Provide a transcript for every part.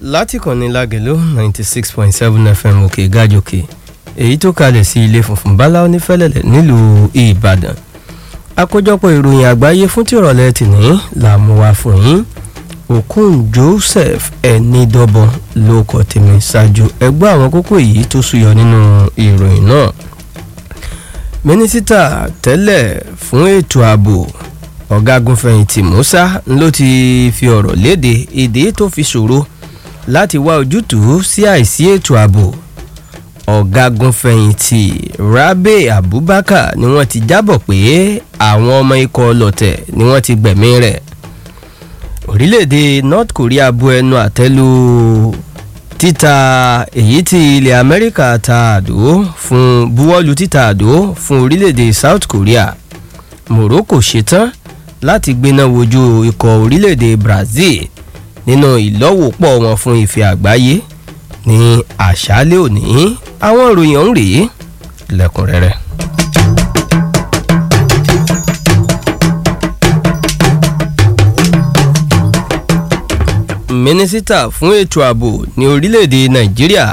láti kànnì lágẹ̀ló ninety six point seven fm òkè gájòkè èyí tó kalẹ̀ sí ilé funfun bala onífẹ́lẹ́lẹ̀ nílùú ìbàdàn àkójọpọ̀ ìròyìn àgbáyé fún tìrọ̀lẹ́ tìní là mú wá fún yín okun joseph ẹnidọ́bọ̀n ló kọ́ tèmi ṣáájú ẹgbẹ́ àwọn kókó yìí tó súyọ nínú ìròyìn náà mínísítà tẹ́lẹ̀ fún ètò ààbò ọ̀gágunfẹ̀yìntì musa ló ti fi ọ̀rọ̀ léde èdè tó fi ṣòro láti wá ojútùú sí àìsí ètò ààbò ọ̀gágunfẹ̀yìntì rabe abubakar ni wọ́n ti jábọ̀ pé àwọn ọmọ ikọ̀ ọlọ́tẹ̀ ni wọ́n ti gbẹ̀mí rẹ̀ orílẹ̀-èdè north korea bu ẹnu àtẹ́lu títa èyí tí ilẹ̀ amẹ́ríkà ta àdó fún buwọ́lu títa àdó fún orílẹ̀-èdè south korea morocco ṣetán láti gbéná wojú ikọ̀ orílẹ̀-èdè brazil nínú ìlọ́wọ́pọ̀ wọn fún ife àgbáyé ní àṣálẹ́ òní àwọn ìròyìn ọ̀hún rèé lẹ́kùnrẹ́rẹ́. mínísítà fún ètò ààbò ní orílẹ̀-èdè nàìjíríà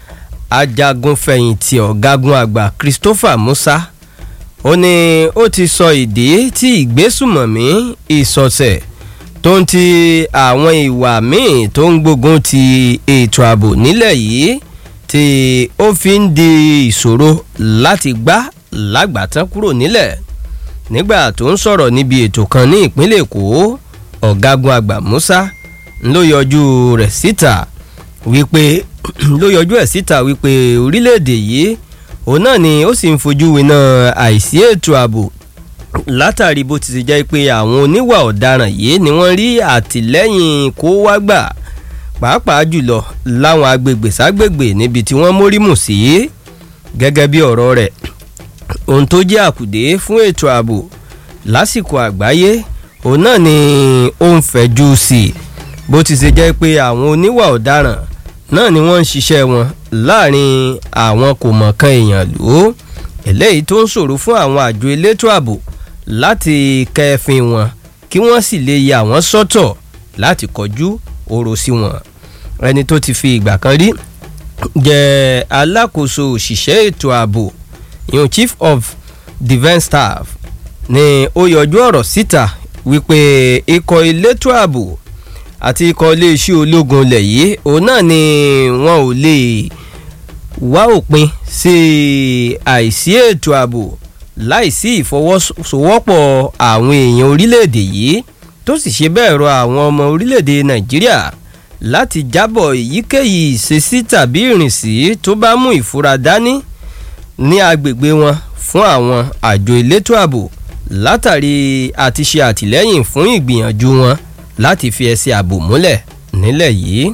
ajagunfẹ̀yìntì ọ̀gágun àgbà christopher musa ó ní ó ti sọ ìdí tí ìgbésùmọ̀mí ìsọ̀sẹ̀ tó ń ti àwọn ìwà míì tó ń gbógun ti ètò ààbò nílẹ̀ yìí tí ó fi ń di ìṣòro láti gbá lágbàtán kúrò nílẹ̀ nígbà tó ń sọ̀rọ̀ níbi ètò kan ní ìpínlẹ̀ èkó ọ̀gágun àgbà musa ló yọjú rẹ̀ síta wípé ló yọjú ẹ̀ síta wípé orílẹ̀-èdè yìí òun náà ni ó sì ń fojú winá àìsí ètò ààbò látàrí bó ti ṣe jẹ́ pé àwọn oníwà ọ̀daràn yìí ni wọ́n rí àtìlẹ́yìn kó wá gbà pàápàá jùlọ láwọn agbègbè ságbègbè níbi tí wọ́n mórímù sí gẹ́gẹ́ bí ọ̀rọ̀ rẹ̀ ohun tó jẹ́ àkùdé fún ètò ààbò lásìkò àgbáyé òun náà ni ó ń fẹ̀jú sí i bó ti ṣe jẹ́ pé àwọn oníwà ọ̀daràn náà ni wọ́n ń ṣiṣẹ́ wọn láàrin àwọn kò mọ̀kan èèyàn lò ó eléyìí tó ń ṣòro fún àwọn àjọ elétò ààbò láti kẹfin wọn kí wọ́n sì lè ya àwọn sọ́tọ̀ láti kọjú oró sí wọn ẹni tó ti fi ìgbà kan rí jẹ́ alákòóso òṣìṣẹ́ ètò ààbò ìyún chief of defence staff ni ó yọjú ọ̀rọ̀ síta wípé ikọ̀ elétò ààbò àti ikọ̀ iléeṣẹ́ ológun ilẹ̀ yìí òun náà ni wọn ò lè wá òpin sí àìsí ètò ààbò láìsí ìfọwọ́sowọ́pọ̀ àwọn èèyàn orílẹ̀-èdè yìí tó sì ṣe bẹ́ẹ̀ rọ àwọn ọmọ orílẹ̀-èdè nàìjíríà láti jábọ̀ èyíkéyìí ìṣesí tàbí ìrìnsí tó bá mú ìfura dání ní agbègbè wọn fún àwọn àjọ elétò ààbò látàrí àti ṣe àtìlẹ́yìn fún ìgbìyànjú wọn láti fi ẹsẹ̀ ààbò múlẹ̀ nílẹ̀ yìí.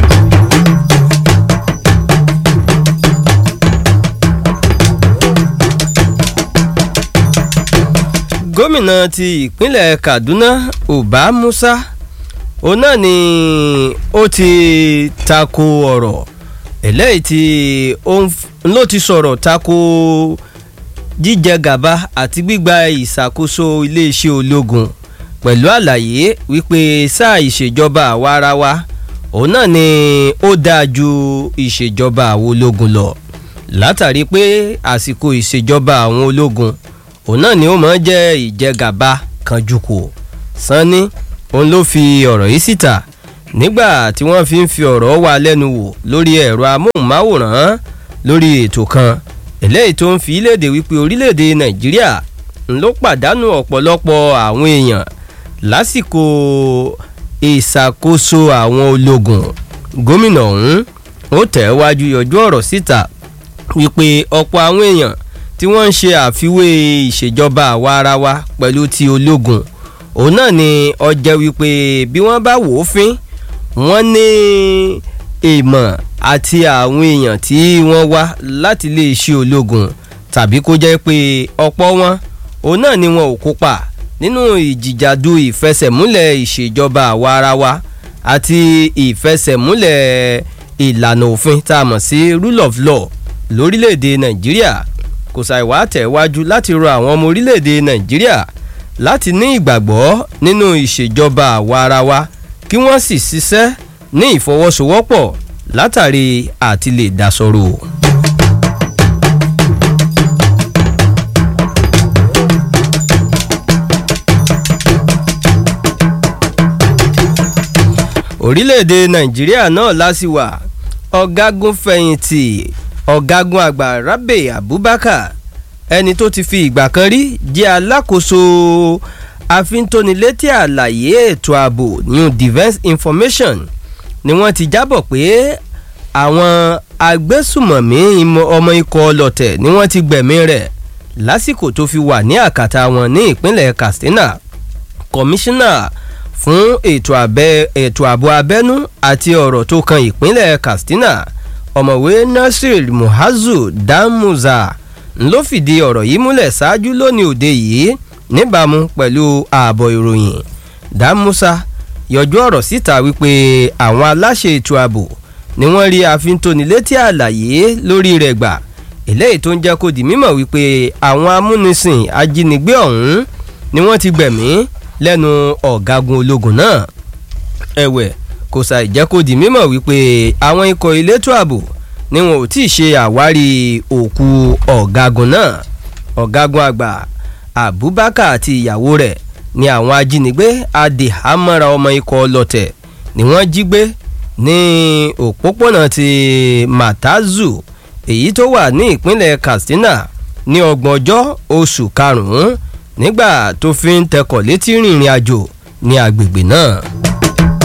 gómìnà ti ìpínlẹ̀ kaduna uba musa òun náà ni ó ti tako ọ̀rọ̀ eléyìí tí ló ti sọ̀rọ̀ tako jíjẹ gàba àti gbígba ìṣàkóso iléeṣẹ́ ológun pẹ̀lú àlàyé wípé sáà ìṣèjọba àwa ara wa òun náà ni ó dáa ju ìṣèjọba àwọn ológun lọ látàrí pé àsìkò ìṣèjọba àwọn ológun òun náà ni ó máa ń jẹ́ ìjẹgàba kanjúkò sanni òun ló fi ọ̀rọ̀ yìí síta nígbà tí wọ́n fi ń fi ọ̀rọ̀ wá lẹ́nu wò lórí ẹ̀rọ amóhùnmáwòrán lórí ètò kan eléyìí tó ń fi léde wípé orílẹ̀-èdè nàìjíríà ń ló pàdánù ọ̀pọ̀lọpọ̀ àwọn èèyàn lásìkò ìṣàkóso àwọn ológun gómìnà ọ̀hún ó tẹ̀ wájú yọjú ọ̀rọ̀ síta wípé ọ̀pọ̀ àwọn èèyàn tí wọ́n ń ṣe àfiwé ìṣèjọba àwa ara wa pẹ̀lú ti ológun òun náà ni ọjẹ́ wípé bí wọ́n bá wò ó fín wọ́n ní èèmọ̀ àti àwọn èèyàn tí wọ́n wá láti lè ṣe ológun tàbí kó jẹ́ pé ọ̀pọ̀ wọn òun náà ni wọn ò kópa nínú ìjìjàdù ìfẹsẹ̀múlẹ̀ ìṣèjọba àwa ara wa àti ìfẹsẹ̀múlẹ̀ ìlànà òfin tá a mọ̀ sí rule of law lórílẹ̀‐èdè nàìjíríà kò ṣàìwá tẹ̀wájú láti rọ àwọn ọmọ orílẹ̀‐èdè nàìjíríà láti ní ìgbàgbọ́ nínú ìṣèjọba àwa ara wa kí wọ́n sì ṣiṣẹ́ ní ìfọwọ́sowọ́pọ̀ látàrí àti lè dasọ̀rọ̀. orílẹ̀-èdè nàìjíríà náà lásìwà ọ̀gágun fẹ̀yìntì ọ̀gágun àgbà rábè abubakar ẹni tó ti fi ìgbà kan rí jẹ́ alákòóso àfintónilétí àlàyé ètò ààbò new defence information ni wọ́n ti jábọ̀ pé àwọn agbésùmọ̀mí ọmọ ikọ̀ ọlọ́tẹ̀ ni wọ́n ti gbẹ̀mí rẹ̀ lásìkò tó fi wà ní àkàtà wọn ní ìpínlẹ̀ katsina kọmíṣánná fún ètò ààbò abẹ́nú àti ọ̀rọ̀ tó kan ìpínlẹ̀ katsina ọ̀mọ̀wé nasir muhazu damuza ló fìdí ọ̀rọ̀ yìí múlẹ̀ ṣáájú lónìí òde yìí níbàámu pẹ̀lú ààbọ̀ ìròyìn damusa yọjú ọ̀rọ̀ síta wípé àwọn aláṣẹ ètò ààbò ni wọ́n rí àfintónilétí àlàyé lórí rẹ̀ gbà eléyìí tó ń jẹ́ kó di mímọ̀ wípé àwọn amúnisìn ajínigbé ọ̀hún ni wọ́n ti gbẹ̀mí lẹ́nu ọ̀gágun ológun náà ẹ̀wẹ̀ kò ṣàì jẹ́ kó di mímọ̀ wípé àwọn ikọ̀ elétò ààbò ni wọn ò tí ì ṣe àwárí òkú ọ̀gágun náà ọ̀gágun àgbà abubakar àti ìyàwó rẹ̀ ni àwọn ajínigbé adìhámọ́ra ọmọ ikọ̀ ọlọ́tẹ̀ ni wọ́n jí gbé ní òpópónà ti matazu èyí tó wà ní ìpínlẹ̀ katsina ní ọgbọ̀njọ́ oṣù karùn-ún nígbà tó fi ń tẹkọ̀ létí rìnrìn àjò ní agbègbè náà.